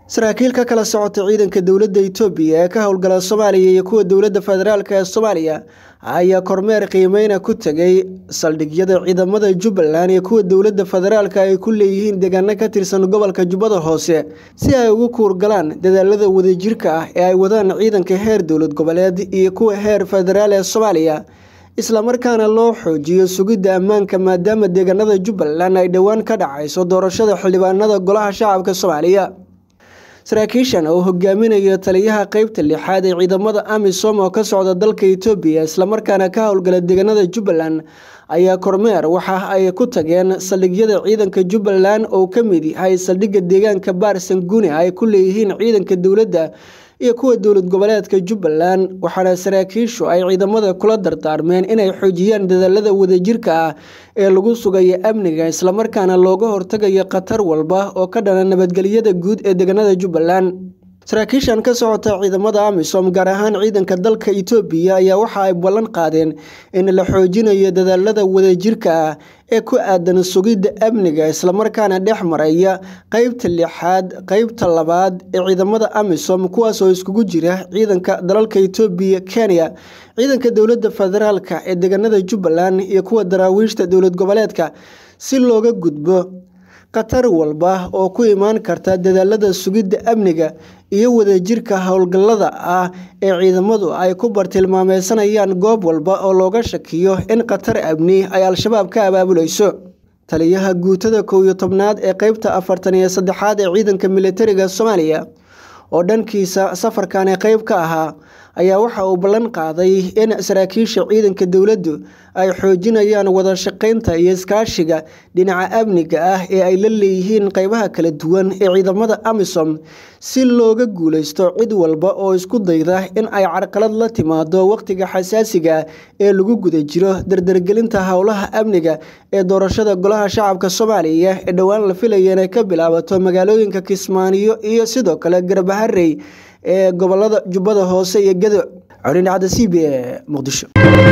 saraakiil ka kala socota ciidanka dowladda itoobiya ee ka howlgala soomaaliya iyo kuwa dowladda federaalk ee soomaaliya ayaa kormeer qiimeyna ku tegay saldhigyada ciidamada jubbaland iyo kuwa dowladda federaalk ay ku leeyihiin deegaano ka tirsan gobolka jubbada hoose si ay ugu kuurgalaan dadaalada wadajirka ah ee ay wadaan ciidanka heer dowlad goboleed iyo kuwa heer federaal ee soomaaliya islamarkaana loo xoojiyo sugidda ammaanka maadaama deegaanada jubbaland ay dhowaan ka dhacayso doorashada xildhibaanada golaha shacabka soomaaliya saraakiishan oo hogaaminaya taliyaha qeybta lixaad ee ciidamada amisom oo ka socda dalka itoobiya islamarkaana ka howlgala deegaanada jubbaland ayaa kormeer waxa ay ku tageen saldhigyada ciidanka jubbaland oo ka mid yahay saldhigga deegaanka baarsanguune ay ku leeyihiin ciidanka dowladda iyo kuwa dowlad goboleedka jubbaland waxaana saraakiishu ay ciidamada kula dardaarmeen inay xoojiyaan dadaalada wadajirka ah ee lagu sugayo amniga islamarkaana looga hortagayo khatar walba oo ka dhana nabadgelyada guud ee deegaanada jubbaland saraakiishan ka socota ciidamada amisom gaar ahaan ciidanka dalka itoobiya ayaa waxa ay ballan qaadeen in la xoojinayo dadaalada wadajirka ah ee ku aadan sugidda amniga islamarkaana dhex maraya qeybta lixaad qeybta labaad ee ciidamada amisom kuwaas oo iskugu jira ciidanka dalalka itoobiya kenya ciidanka dowladda federaalk ee deegaanada jubbaland iyo kuwa daraawiishta dowlad goboleedka si looga gudbo khatar walba oo ku imaan karta dadaalada sugidda amniga iyo wadajirka howlgallada ah ee ciidamadu ay ku bartilmaameysanayaan goob walba oo looga shakiyo in khatar amni ay al-shabaab ka abaabulayso taliyaha guutada kow iyo tobnaad ee qeybta afartan iyo saddexaad ee ciidanka militariga soomaaliya oo dhankiisa safarkani qeyb ka ahaa ayaa waxa uu ballan qaaday in saraakiisha ciidanka dowladdu ay xoojinayaan wada shaqeynta iyo iskaashiga dhinaca amniga ah ee ay la leeyihiin qeybaha kala duwan ee ciidamada amisom si looga guuleysto cid walba oo isku dayda in ay carqalad la timaado wakhtiga xasaasiga ee lagu guda jiro dardargelinta howlaha amniga ee doorashada golaha shacabka soomaaliya ee dhowaan la filaya inay ka bilaabato magaalooyinka kismaaniyo iyo sidoo kale garbaharey ee gobolada jubbada hoose iyo gado colin cadda c b e muqdisho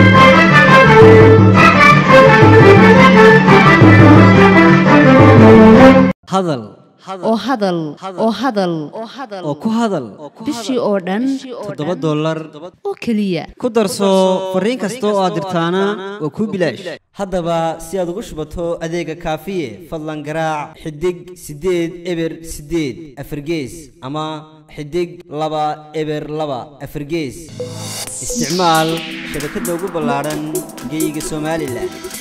hadal oo hadal oo hadal oo ku hadal bishii oo dhan toddoba dollar oo keliya ku darso fariin kasta oo aad dirtaana waa kuu bilaash haddaba si aad ugu shubato adeega kaafiye fadlan garaac xidig siddeed eber siddeed afargees ama xidig laba eber laba afargees isticmaal shabakadda ugu ballaadhan geyga somalilan